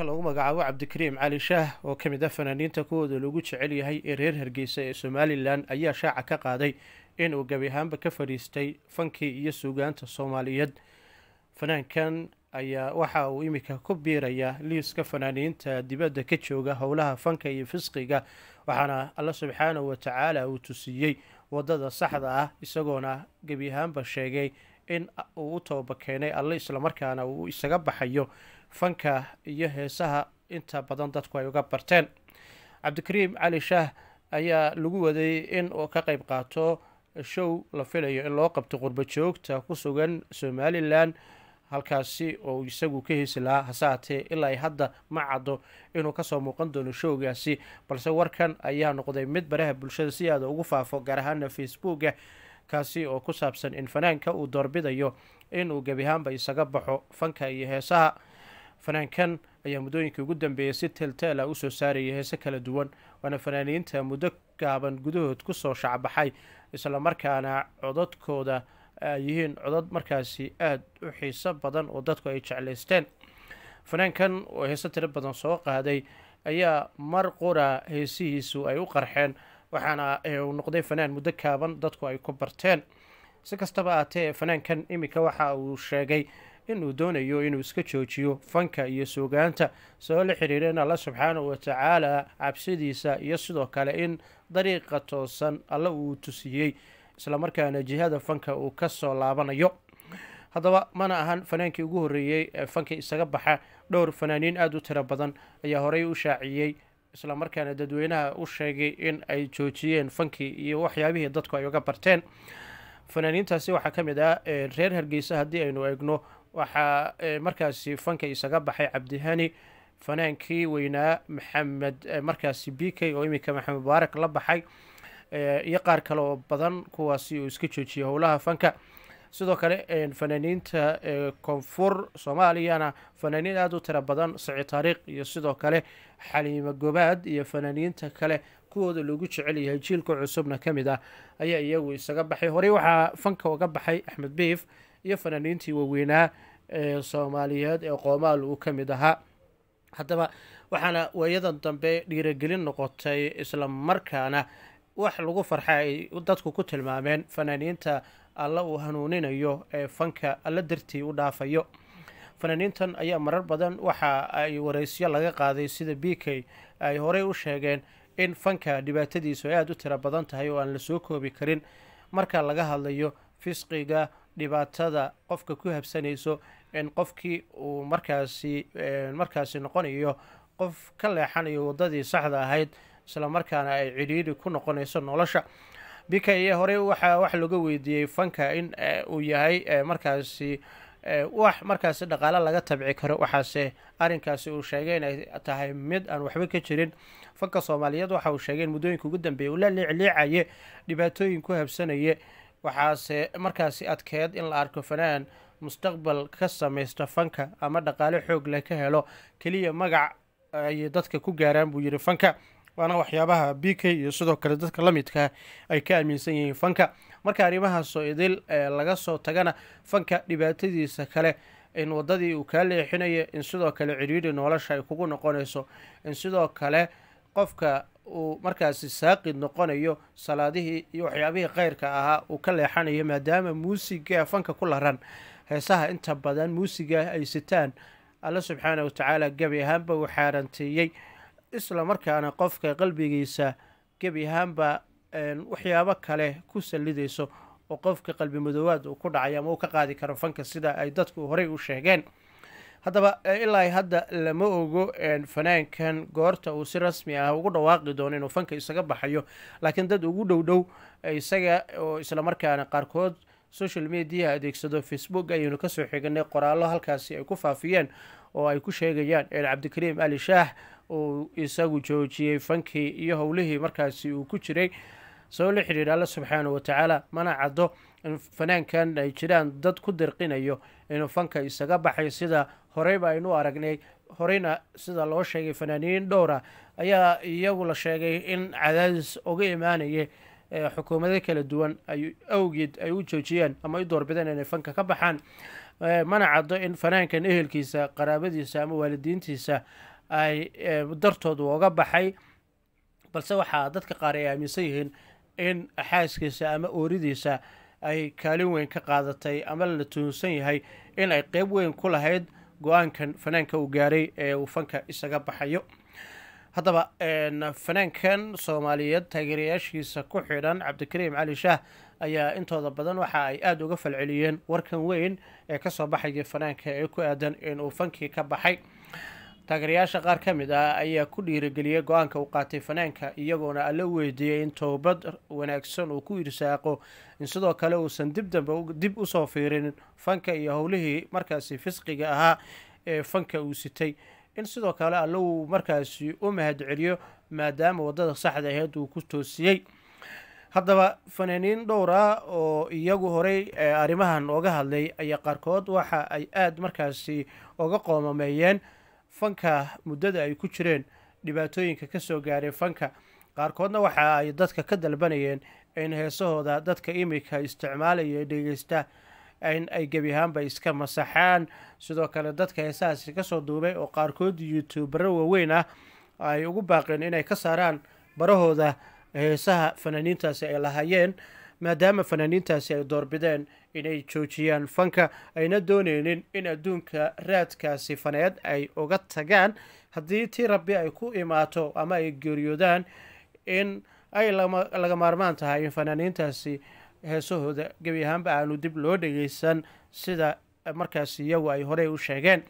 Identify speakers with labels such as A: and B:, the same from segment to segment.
A: fanaanka lagu magacaabo cabdikariim cali shaah oo ka mid ah fanaaniinta kuwooda lagu jecel yahay ee reer hargeysa ee somalilan ayaa shaaca ka qaaday inuu gebi ahaanba ka fadhiistay fankii iyo suugaanta soomaaliyeed fanaankan ayaa waxa uu imika ku biirayaa liiska fanaaniinta dibadda ka jooga howlaha fanka iyo fisqiga waxaana alla subxaanahu watacaala uu tusiiyey wadada saxda ah isagoona gebi ahaanba sheegay in uu u tooba keenay alle islamarkaana uu isaga baxayo fanka iyo heesaha inta badan dadku ay uga barteen cabdikariim cali shaah ayaa lagu waday in uu ka qeyb qaato show la filayo in loo qabto qurbo joogta ku sugan somalilan halkaasi oo isagu ka heesi lahaa hase haatee ilaa hadda ma caddo inuu kasoo muuqan doono showgaasi balse warkan ayaa noqday mid baraha bulshada si aada ugu faafo gaar ahaana facebooka kaasi oo ku saabsan in fanaanka uu doorbidayo inuu gebi ahaanba isaga baxo fanka iyo heesaha fanaankan ayaa muddooyinkii ugu dambeeyay si teelteela usoo saarayay heese kala duwan waana fanaaniinta muddo gaaban gudahood kusoo shacbaxay islamarkaana codadkooda ay yihiin codad markaasi aada u xiiso badan oo dadku ay jeclaysteen fanaankan oo heese tiro badan soo qaaday ayaa mar qura heesihiisu ay u qarxeen waxaana uu noqday fanaan muddo kaaban dadku ay ku barteen si kastaba aatee fanaankan iminka waxa uu sheegay inuu doonayo inuu iska joojiyo fanka iyo suugaanta saboo la xiriira in alla subxaanahu watacaala cabsidiisa iyo sidoo kale in dariiqa toosan alle uu tusiyey islamarkaana jihada fanka uu kasoo laabanayo haddaba mana ahan fanaankii ugu horreeyey ee fanka isaga baxa dhowr fanaaniin aada u tiro badan ayaa horey u shaaciyey islamarkaana dadweynaha u sheegay in ay joojiyeen fankii iyo waxyaabihii dadku ay uga barteen fanaaniintaasi waxaa ka mid ah reer hargeysa haddii aynu eegno waxaa markaasi fanka isaga baxay cabdihani fanaankii weynaa maxamed markaasi b k oo iminka maxamed mubaarak la baxay iyo qaar kale oo badan kuwaasi uu iska joojiyay howlaha fanka sidoo kale fanaaniinta koonfur soomaaliyana fanaaniin aada u tiro badan saci taariikh iyo sidoo kale xaliimo gobaad iyo fanaaniinta kale kuwooda lagu jecel yahay jiilka cusubna ka mid ah ayaa iyagu isaga baxay horey waxaa fanka uga baxay axmed biif iyo fanaaniintii waaweynaa ee soomaaliyeed ee qoomaal uu ka mid ahaa haddaba waxaana waayadan dambe dhiiragelin noqotay isla markaana wax lagu farxa ay dadku ku tilmaameen fanaaniinta alla uu hanuuninayo ee fanka alla dartii u dhaafayo fanaaniintan ayaa marar badan waxa ay wareysyo laga qaaday sida b k ay horey u sheegeen in fanka dhibaatadiisu ay aada u tiro badan tahay oo aan la soo koobi karin marka laga hadlayo fisqiga dhibaatada qofka ku habsanayso in qofkii uu markaasi markaasi noqonayo qof ka leexanayo waddadii saxda ahayd islamarkaana ay cidhiiri ku noqonayso nolosha bika iyo horey waxaa wax laga weydiiyey fanka in uu yahay markaasi wax markaasi dhaqaale laga tabci karo waxaase arrinkaasi uu sheegay inay tahay mid aan waxba ka jirin fanka soomaaliyeed waxa uu sheegay in muddooyinka ugu dambeeya uu la liicliicaye dhibaatooyin ku habsanaye waxaase markaasi adkeed in la arko fanaan mustaqbal ka samaysta fanka ama dhaqaale xoog leh ka helo keliya magac ay dadka ku gaaraan buu yidhi fanka waana waxyaabaha b k iyo sidoo kale dadka la midkaa ay ka aaminsan yihiin fanka marka arrimahaasoo idil laga soo tagana fanka dhibaatadiisa kale in waddadii uu kaa leexinayo in sidoo kale cidhiidhi nolosha ay kugu noqonayso in sidoo kale qofka uu markaasi saaqid noqonayo salaadihii iyo waxyaabihii kheyrka ahaa uu ka leexanayo maadaama muusiga fanka ku laran heesaha inta badan muusiga ay sitaan alla subxaana watacaala gebi ahaanba uu xaaranteeyey isla markaana qofka qalbigiisa gebi ahaanba waxyaabo kale ku sallidayso oo qofka qalbi madoowaad uu ku dhacay ama uu ka qaadi karo fanka sida ay dadku horey u sheegeen haddaba ilaa hadda lama ogo fanaankan goorta uu si rasmi ah ugu dhawaaqi doono inuu fanka isaga baxayo laakiin dad ugu dhow dhow isaga oo islamarkaana qaarkood social mediaha adeegsado facebook ayaynu kasoo xiganay qoraallo halkaasi ay ku faafiyeen oo ay ku sheegayaan cabdikariim ali shaah uu isagu joojiyey fankii iyo howlihii markaasi uu ku jiray sabab la xidhiira alla subxaanahu watacaala mana caddo in fanaankan ay jiraan dad ku dirqinayo inuu fanka isaga baxay sida horeyba aynu aragnay horeyna sida loo sheegay fanaaniin dhowra ayaa iyagu la sheegay in cadaadis uga imaanaya xukuumado kala duwan ay awgeed ay u joojiyeen ama ay doorbideen inay fanka ka baxaan mana caddo in fanaankan ehelkiisa qaraabadiisa ama waalidiintiisa ay dartoodu oga baxay balse waxaa dadka qaar ay aaminsan yihiin in xaaskiisa ama ooridiisa ay kaalin weyn ka qaadatay ama la tuhunsan yahay in ay qeyb weyn ku lahayd go-aankan fanaanka uu gaaray ee uu fanka isaga baxayo haddaba fanaankan soomaaliyeed taageerayaashiisa ku xidhan cabdikariim cali shaah ayaa intooda badan waxa ay aada uga falceliyeen warkan weyn ee kasoo baxaya fanaanka ee ku aadan inuu fankii ka baxay taageerayaasha qaar ka mid ah ayaa ku dhiirageliyey go-aanka uu qaatay fanaanka iyagoona alla weydiiyey in toobad wanaagsan uu ku irsaaqo in sidoo kale uusan dib dambe dib usoo fiirin fanka iyo howlihii markaasi fisqiga ahaa ee fanka uu sitay in sidoo kale alla uu markaasi u mahadceliyo maadaama waddada saxda aheyd uu ku toosiyey haddaba fanaaniin dhowr ah oo iyagu horey arrimahan ooga hadlay ayaa qaarkood waxa ay aada markaasi oga qoomameeyeen fanka muddada ay ku jireen dhibaatooyinka ka soo gaaray fanka qaarkoodna waxa ay dadka ka dalbanayeen in heesahooda dadka imika isticmaalaya dhegeysta in ay gebi ahaanba iska masaxaan sidoo kale dadka heesahaasi kasoo duubay oo qaarkood youtubero waaweyn ah ay ugu baaqeen inay ka saaraan barahooda heesaha fanaaniintaasi ay lahaayeen maadaama fanaaniintaasi ay doorbideen inay joojiyaan fanka ayna dooneynin in adduunka raadkaasi faneed ay uga tagaan haddii tii rabbi ay ku imaato ama ay geeriyoodaan in ay laga maarmaan tahay in fanaaniintaasi heesahooda gebi ahaanba aanu dib loo dhegeysan sida markaasi iyagu ay horey u sheegeen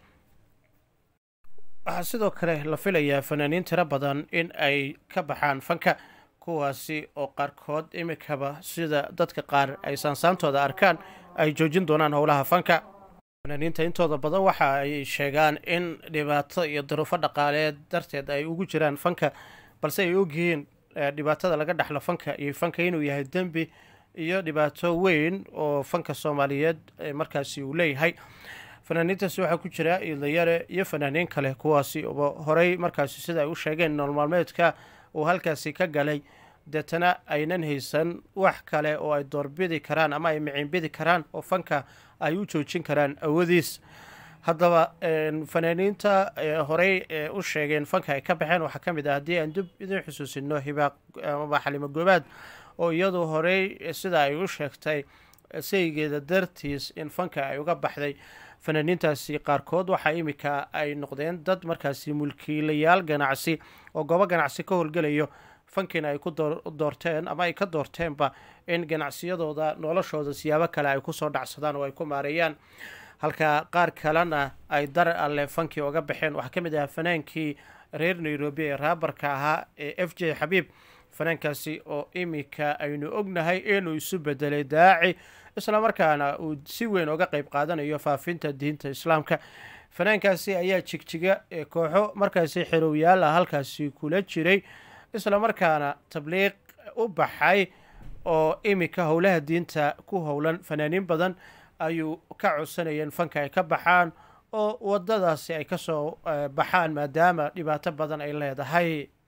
A: waxaa sidoo kale la filayaa fanaaniin tiro badan in ay ka baxaan fanka kuwaasi oo qaarkood imikaba sida dadka qaar ay saansaantooda arkaan ay joojin doonaan howlaha fanka fanaaniinta intooda badan waxa ay sheegaan in dhibaato iyo duruufo dhaqaaleed darteed ay ugu jiraan fanka balse ay ogyihiin dhibaatada laga dhexlo fanka iyo fanka inuu yahay dembi iyo dhibaato weyn oo fanka soomaaliyeed markaasi uu leeyahay fanaaniintaasi waxaa ku jira idlayare iyo fanaaniin kale kuwaasi oo horey markaasi sida ay u sheegeen noolmaalmeedka uu halkaasi ka galay deetana aynan haysan wax kale oo ay doorbidi karaan ama ay miciinbidi karaan oo fanka ay u joojin karaan awoodiis haddaba fanaaniinta horey u sheegeen fanka ay ka baxeen waxaa ka mid ah haddii aan dib idin xusuusino hibaaq ama xalimo goobaad oo iyadu horey sida ay u sheegtay saygeeda dartiis in fanka ay uga baxday fanaaniintaasi qaarkood waxaa imika ay noqdeen dad markaasi mulkiilayaal ganacsi oo goobo ganacsi ka howlgelayo fankiina ay ku doorteen ama ay ka doorteenba in ganacsiyadooda noloshooda siyaabo kale ay kusoo dhacsadaan oo ay ku maareeyaan halka qaar kalena ay dar alle fankii oga baxeen waxaa ka mid ahaa fanaankii reer nairobi ee raabarka ahaa ee f j xabiib fanaankaasi oo imika aynu ognahay inuu isu bedelay daaci islamarkaana uu si weyn oga qeyb qaadanayo faafinta diinta islaamka fanaankaasi ayaa jigjiga ee kooxo markaasi xerowyaal ah halkaasi kula jiray islamarkaana tabliiq u baxay oo imika howlaha diinta ku howlan fanaaniin badan ayuu ka codsanayeen fanka ay ka baxaan oo wadadaasi ay kasoo baxaan maadaama dhibaato badan ay leedahay